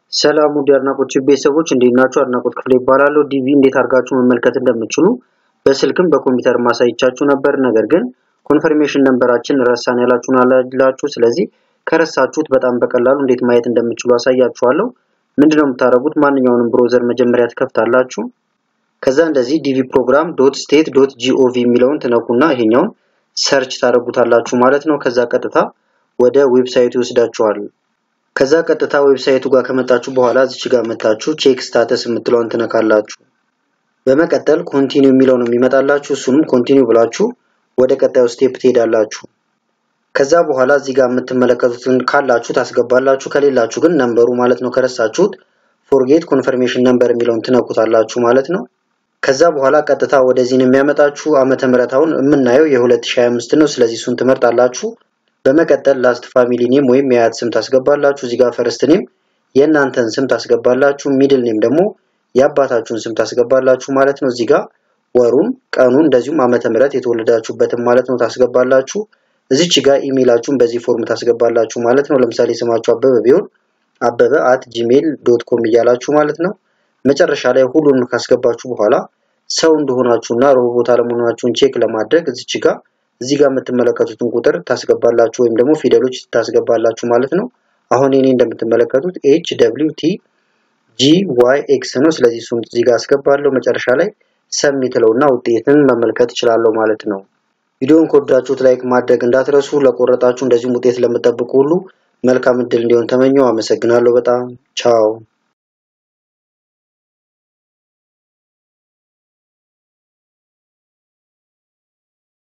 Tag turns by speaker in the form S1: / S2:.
S1: ሰላም ውድ አድናቆት ቤተሰቦች እንዴት ናችሁ? አድናቆት ክፍሌ ይባላለሁ። ዲቪ እንዴት አድርጋችሁ መመልከት እንደምትችሉ በስልክም በኮምፒውተር ማሳይቻችሁ ነበር። ነገር ግን ኮንፈርሜሽን ነንበራችን ረሳን ያላችሁን አላላችሁ። ስለዚህ ከረሳችሁት በጣም በቀላሉ እንዴት ማየት እንደምትችሉ አሳያችኋለሁ። ምንድነው የምታደርጉት? ማንኛውንም ብሮዘር መጀመሪያ ትከፍታላችሁ። ከዛ እንደዚህ ዲቪ ፕሮግራም ዶት ስቴት ዶት ጂኦቪ የሚለውን ትነኩና ይሄኛውን ሰርች ታደርጉታላችሁ ማለት ነው። ከዛ ቀጥታ ወደ ዌብሳይቱ ይወስዳችኋል። ከዛ ቀጥታ ዌብሳይቱ ጋር ከመጣችሁ በኋላ እዚች ጋር መታችሁ ቼክ ስታተስ የምትለውን ትነካላችሁ። በመቀጠል ኮንቲኒው የሚለው ነው የሚመጣላችሁ። እሱንም ኮንቲኒው ብላችሁ ወደ ቀጣዩ ስቴፕ ትሄዳላችሁ። ከዛ በኋላ እዚህ ጋር የምትመለከቱትን ካላችሁ ታስገባላችሁ፣ ከሌላችሁ ግን ነንበሩ ማለት ነው ከረሳችሁት ፎርጌት ኮንፈርሜሽን ነንበር የሚለውን ትነኩታላችሁ ማለት ነው። ከዛ በኋላ ቀጥታ ወደዚህ ነው የሚያመጣችሁ። ዓመተ ምህረታውን የምናየው የ2025 ነው። ስለዚህ እሱን ትመርጣላችሁ። በመቀጠል ላስት ፋሚሊ ኔም ወይም የአያት ስም ታስገባላችሁ። እዚህ ጋር ፈርስት ኔም የእናንተን ስም ታስገባላችሁ። ሚድል ኔም ደግሞ የአባታችሁን ስም ታስገባላችሁ ማለት ነው። እዚህ ጋር ወሩን፣ ቀኑን እንደዚሁም ዓመተ ምህረት የተወለዳችሁበትን ማለት ነው ታስገባላችሁ። እዚች ጋር ኢሜይላችሁን በዚህ ፎርም ታስገባላችሁ ማለት ነው። ለምሳሌ ስማችሁ አበበ ቢሆን አበበ አት ጂሜል ዶት ኮም እያላችሁ ማለት ነው። መጨረሻ ላይ ሁሉንም ካስገባችሁ በኋላ ሰው እንደሆናችሁና ሮቦት አለመሆናችሁን ቼክ ለማድረግ እዚች ጋር እዚህ ጋር የምትመለከቱትን ቁጥር ታስገባላችሁ ወይም ደግሞ ፊደሎች ታስገባላችሁ ማለት ነው። አሁን እኔ እንደምትመለከቱት ኤች ደብሊው ቲ ጂ ዋይ ኤክስ ነው። ስለዚህ እሱን እዚህ ጋር አስገባለሁ። መጨረሻ ላይ ሰሚት ለውና ውጤትን መመልከት እችላለሁ ማለት ነው። ቪዲዮውን ከወዳችሁት ላይክ ማድረግ እንዳትረሱ። ለቆረጣችሁ እንደዚሁም ውጤት ለምጠብቁ ሁሉ መልካም እድል እንዲሆን ተመኘው። አመሰግናለሁ በጣም ቻው።